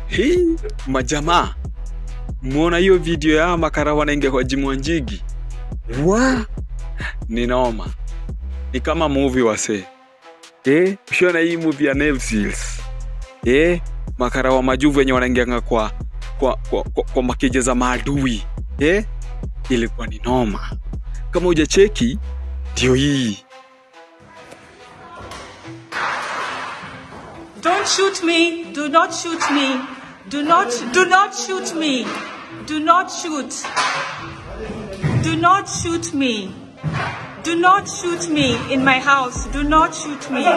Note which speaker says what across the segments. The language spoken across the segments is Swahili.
Speaker 1: hii majamaa mwona hiyo video ya makara wanaingia kwa jimu njigi wa ni noma ni kama movie wase eh ushona hii movie ya Navy Seals eh makara wa majuvu wenye wanaingianga kwa kwa, kwa, kwa, kwa makeja za maadui eh ilikuwa ni noma kama hujacheki ndio hii
Speaker 2: Don't shoot me. Do not shoot me. Do not do not shoot me. Do not shoot. Do not shoot me. Do not shoot me in my house. Do not shoot me.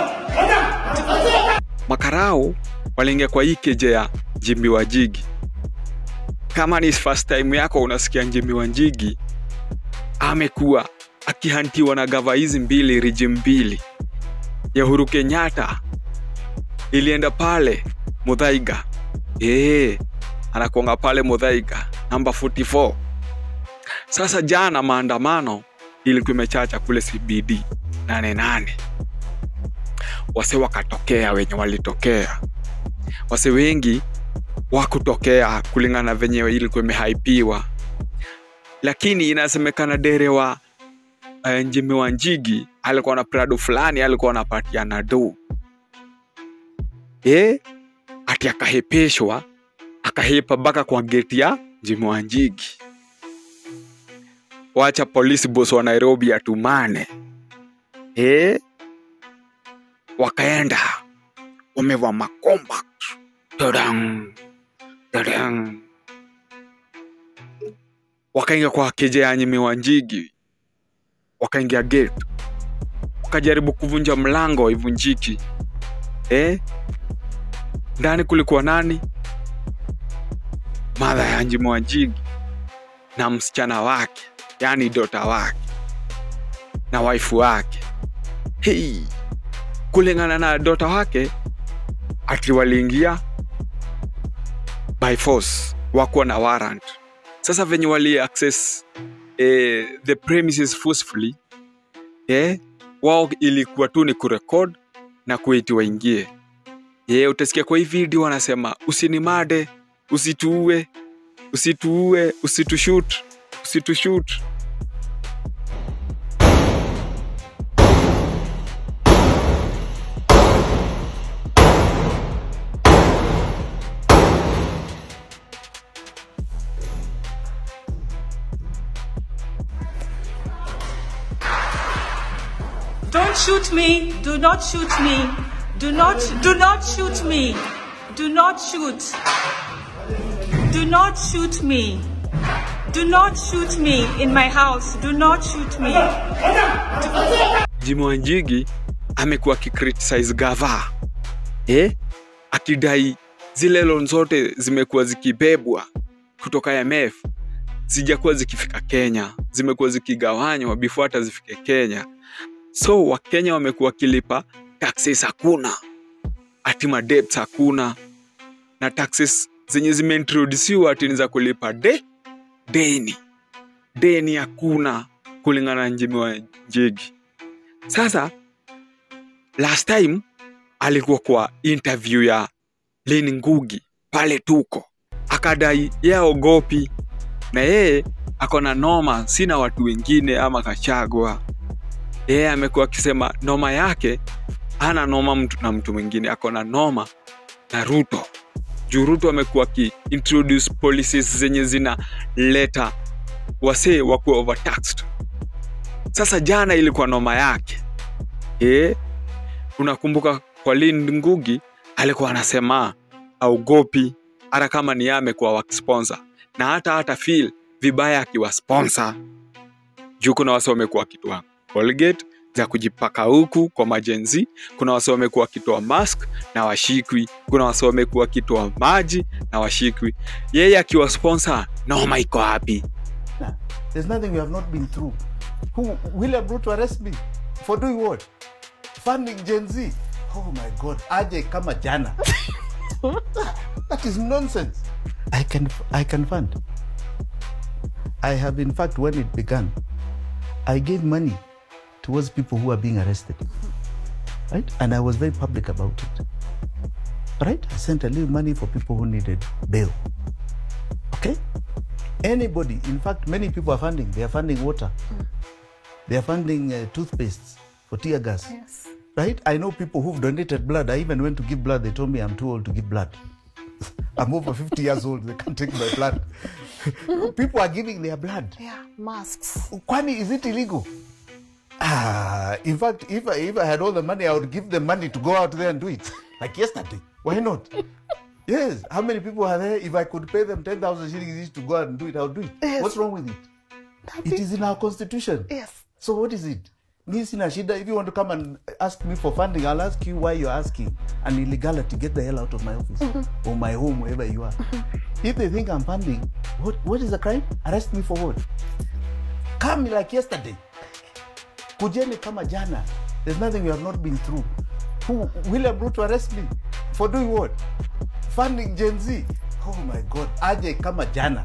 Speaker 1: makarao waliingia kwa hii keja ya Jimmy Wanjigi. Kama ni first time yako unasikia Jimmy Wanjigi amekuwa akihantiwa na gava hizi mbili riji mbili ya Uhuru Kenyatta ilienda pale Muthaiga, eh, anakuanga pale Muthaiga namba 44. Sasa jana maandamano ilikuwa imechacha kule CBD nane nane wase wakatokea wenye walitokea wase wengi wakutokea kulingana na venye ilikuwa imehaipiwa lakini inasemekana dere wa uh, Njimi wa Njigi alikuwa na prado fulani alikuwa anapatiana do eh ati akahepeshwa akahepa mpaka kwa geti ya Njimi wa Njigi wacha polisi boss wa Nairobi atumane eh wakaenda wamevaa makomba tadang tadang wakaingia kwa keja ya Nyimi Wanjigi wakaingia gate wakajaribu kuvunja mlango ivunjiki eh? ndani kulikuwa nani madha ya Nyimi Wanjigi na msichana wake yani dota wake na waifu wake hii kulingana na dota wake ati waliingia by force wakuwa na warrant sasa venye wali access eh, the premises forcefully eh, wao ilikuwa tu ni kurekod na kuiti waingie eh, utasikia kwa hii video wanasema usinimade usituue usituue usitushut usitushut
Speaker 2: Don't shoot me. Do not shoot me. Do not do not shoot me. Do not shoot. Do not shoot me. Do not shoot me in my house. Do not shoot me.
Speaker 1: Jimmy Wanjigi amekuwa akicriticize gava eh? akidai zile loan zote zimekuwa zikibebwa kutoka IMF zijakuwa zikifika Kenya, zimekuwa zikigawanywa before hata zifike Kenya. So Wakenya wamekuwa wakilipa taxes hakuna, ati madebts hakuna, na taxes zenye zimeintroduciwa ati ni za kulipa de deni, deni hakuna kulingana na Jimmy Wanjigi. Sasa last time alikuwa kwa interview ya Leni Ngugi pale tuko, akadai yeye ogopi na yeye ako na noma, sina watu wengine ama Kachagwa. Yeye amekuwa akisema noma yake hana noma mtu na mtu mwingine, ako na noma na Ruto. Juu Ruto amekuwa aki introduce policies zenye zinaleta wasee wakuwa overtaxed. Sasa jana ilikuwa noma yake eh, unakumbuka kwa Lin Ngugi alikuwa anasema aogopi hata kama ni yeye amekuwa wakisponsor na hata hata feel vibaya akiwa sponsor juu kuna wase wamekuwa wakitoa Colgate za kujipaka huku kwa majenzi, kuna wase wamekuwa wakitoa mask na washikwi, kuna wase wamekuwa wakitoa maji na washikwi. Yeye akiwa sponsor, noma iko wapi?
Speaker 3: Nah, there's nothing we have not been through. Who William Ruto arrest me for doing what? Funding Gen Z. Oh my God, aje kama jana. that is nonsense. I can I can fund. I have in fact when it began, I gave money towards people who are being arrested. Right? And I was very public about it. right? I sent a little money for people who needed bail. Okay? Anybody, in fact, many people are funding. They are funding water. They are funding uh, toothpastes for tear gas.
Speaker 4: Yes.
Speaker 3: Right? I know people who've donated blood. I even went to give blood. They told me I'm too old to give blood. I'm over 50 years old. They can't take my blood. people are giving their blood.
Speaker 4: Yeah. Masks.
Speaker 3: Kwani, is it illegal? Ah, in fact, if I, if I had all the money, I would give them money to go out there and do it. Like yesterday. Why not? yes. How many people are there? If I could pay them 10,000 shillings each to go out and do it, I would do it.
Speaker 4: Yes.
Speaker 3: What's wrong with it? It is in our constitution.
Speaker 4: Yes.
Speaker 3: So what is it? Me sina shida. If you want to come and ask me for funding, I'll ask you why you're asking an illegality. Get the hell out of my office or my home, wherever you are. If they think I'm funding, what what is the crime? Arrest me for what? Come like yesterday. Kujeni kama jana. There's nothing we have not been through. Who William Ruto arrest me for doing what? Funding Gen Z. Oh my God. Aje kama jana.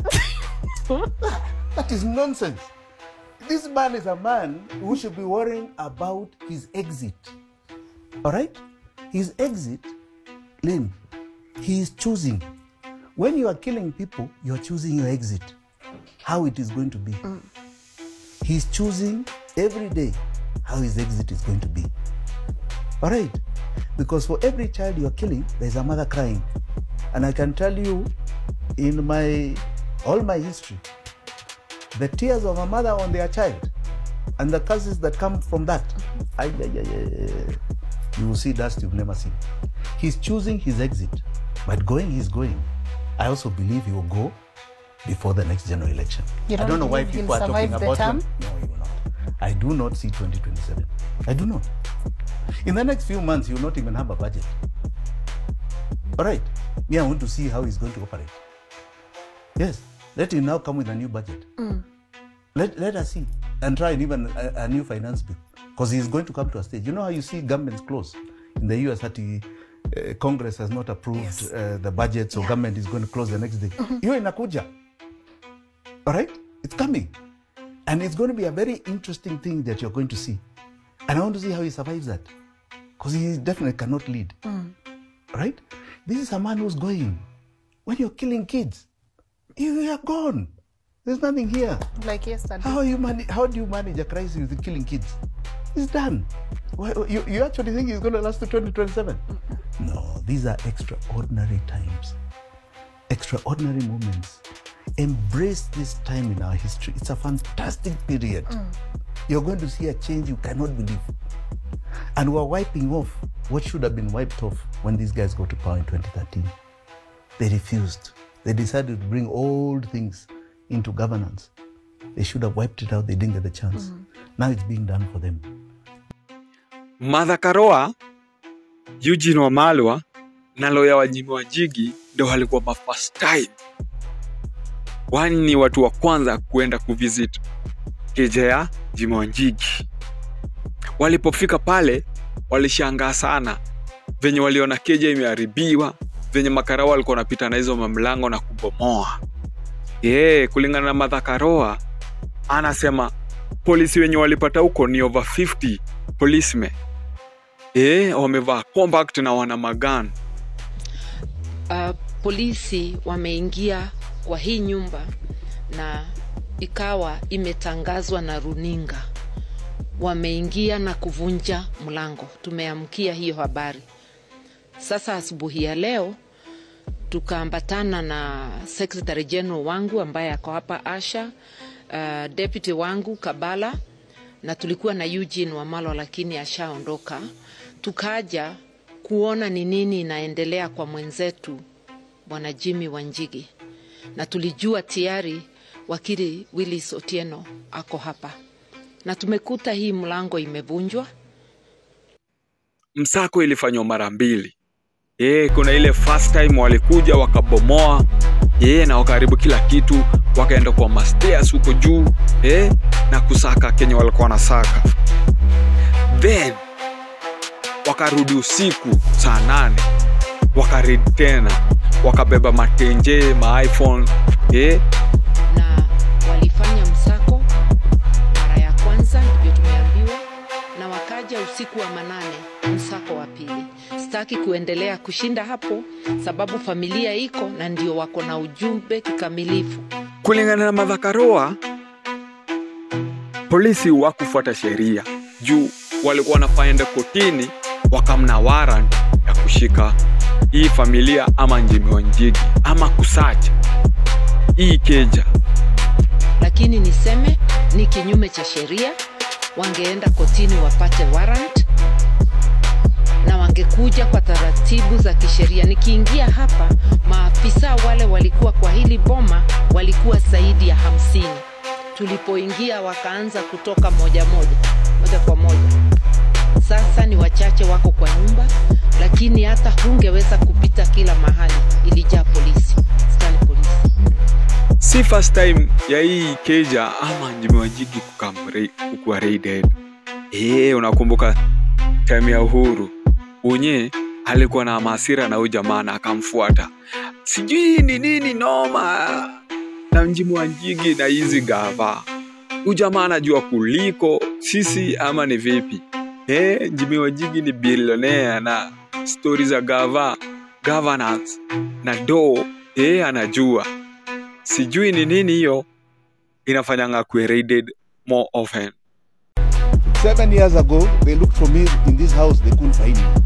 Speaker 3: that is nonsense. This man is a man who should be worrying about his exit. All right? His exit, Lynn, he is choosing. When you are killing people, you are choosing your exit, how it is going to be. He's choosing every day how his exit is going to be. All right? Because for every child you're killing, there's a mother crying. And I can tell you, in my all my history, the tears of a mother on their child and the curses that come from that, ay, ay, ay, ay, ay, you will see dust you've never seen. He's choosing his exit, but going, he's going. I also believe he will go before the next general election.
Speaker 4: You
Speaker 3: I
Speaker 4: don't
Speaker 3: don't know why
Speaker 4: believe
Speaker 3: people are
Speaker 4: he'll
Speaker 3: talking
Speaker 4: survive the
Speaker 3: about him.
Speaker 4: term?
Speaker 3: No, he will not. I do not see 2027. I do not. In the next few months, he will not even have a budget. All right. Me, I want to see how he's going to operate. Yes. Let him now come with a new budget. Let, let us see. And try and even a, a new finance bill. Because he's going to come to a stage. You know how you see governments close? In the US, that he, uh, Congress has not approved
Speaker 4: Yes.
Speaker 3: uh, the budget, so government is going to close the next day. Hiyo inakuja. All right? It's coming. And it's going to be a very interesting thing that you're going to see. And I want to see how he survives that. Because he definitely cannot lead. Right? This is a man who's going. When you're killing kids, you are gone. There's nothing here.
Speaker 4: Like yesterday.
Speaker 3: How you manage? How do you manage a crisis with killing kids? It's done. Why, you, you actually think it's going to last to 2027? No, these are extraordinary times, extraordinary moments. Embrace this time in our history. It's a fantastic period. You're going to see a change you cannot believe. And we're wiping off what should have been wiped off when these guys got to power in 2013. They refused. They decided to bring old things into governance. They should have wiped it out. They didn't get the chance. Now it's being done for them.
Speaker 1: Martha Karua, Eugene Wamalwa na loya wa Jimmy Wanjigi ndo walikuwa ma first time, wani ni watu wa kwanza kuenda kuvisit keja ya Jimmy Wanjigi. Walipofika pale walishangaa sana venye waliona keja imeharibiwa, venye makarao walikuwa wanapita na hizo mamlango na kubomoa. Ye, kulingana na Martha Karua anasema polisi wenye walipata huko ni over 50 policemen eh, wamevaa compact na wana magan.
Speaker 5: uh, polisi wameingia kwa hii nyumba na ikawa imetangazwa na runinga wameingia na kuvunja mlango tumeamkia hiyo habari sasa asubuhi ya leo tukaambatana na secretary general wangu ambaye ako hapa asha uh, deputy wangu kabala na tulikuwa na eugene wamalo lakini ashaondoka tukaja kuona ni nini inaendelea kwa mwenzetu bwana jimmy wanjigi na tulijua tayari wakili willis otieno ako hapa na tumekuta hii mlango imevunjwa
Speaker 1: Msako ilifanywa mara mbili. Eh, kuna ile first time walikuja wakabomoa eh, na wakaharibu kila kitu, wakaenda kwa mastairs huko juu eh, na kusaka kenye walikuwa wanasaka. Then wakarudi usiku saa nane wakaridi tena, wakabeba matenje ma iPhone eh,
Speaker 5: na walifanya msako mara ya kwanza ndivyo tumeambiwa na wakaja usiku wa manane msako wa pili Start hawataki kuendelea kushinda hapo sababu familia iko na ndio wako na ujumbe kikamilifu
Speaker 1: Kulingana na Martha Karua, polisi wakufuata sheria juu walikuwa wanafaenda kotini wakamna warrant ya kushika hii familia ama Njimi Wanjigi ama kusacha hii keja.
Speaker 5: lakini niseme ni kinyume cha sheria wangeenda kotini wapate warrant na wangekuja kwa taratibu za kisheria nikiingia hapa maafisa wale walikuwa kwa hili boma walikuwa zaidi ya hamsini tulipoingia wakaanza kutoka moja moja moja kwa moja sasa ni wachache wako kwa nyumba lakini hata hungeweza kupita kila mahali ilijaa polisi Askari polisi
Speaker 1: Si first time ya hii keja ama Njimi Wanjigi kukamre- kukuwa raided. Eh, unakumbuka time ya Uhuru unye alikuwa na masira na huyu jamaa na akamfuata, sijui ni nini noma na Njimi Wanjigi na hizi gava. Huyu jamaa anajua kuliko sisi ama ni vipi? Eh, Njimi Wanjigi ni bilionea na stori za gava governance na do eh, anajua sijui ni nini hiyo inafanyanga kuwe raided more often.
Speaker 3: Seven years ago, they looked for me in this house, they couldn't find me.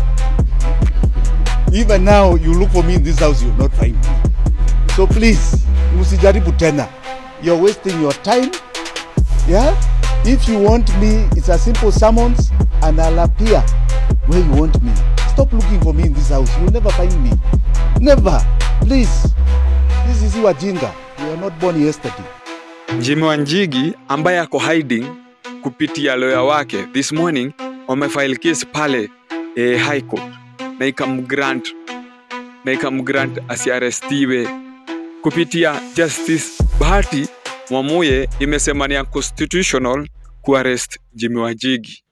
Speaker 3: Even now, you look for me in this house, you'll not find me. So please, msijaribu tena. You're wasting your time. Yeah? If you want me, it's a simple summons and I'll appear where you want me. Stop looking for me in this house. You'll never find me. Never. Please. This is Wajinga. You were not born yesterday.
Speaker 1: Jimmy Wanjigi ambaye ako hiding kupitia lawyer wake this morning wamefile case pale eh, high court na ikamgrant na ikamgrant asiarestiwe kupitia justice Bahati Mwamuye imesema ni unconstitutional kuarrest Jimmy Wanjigi.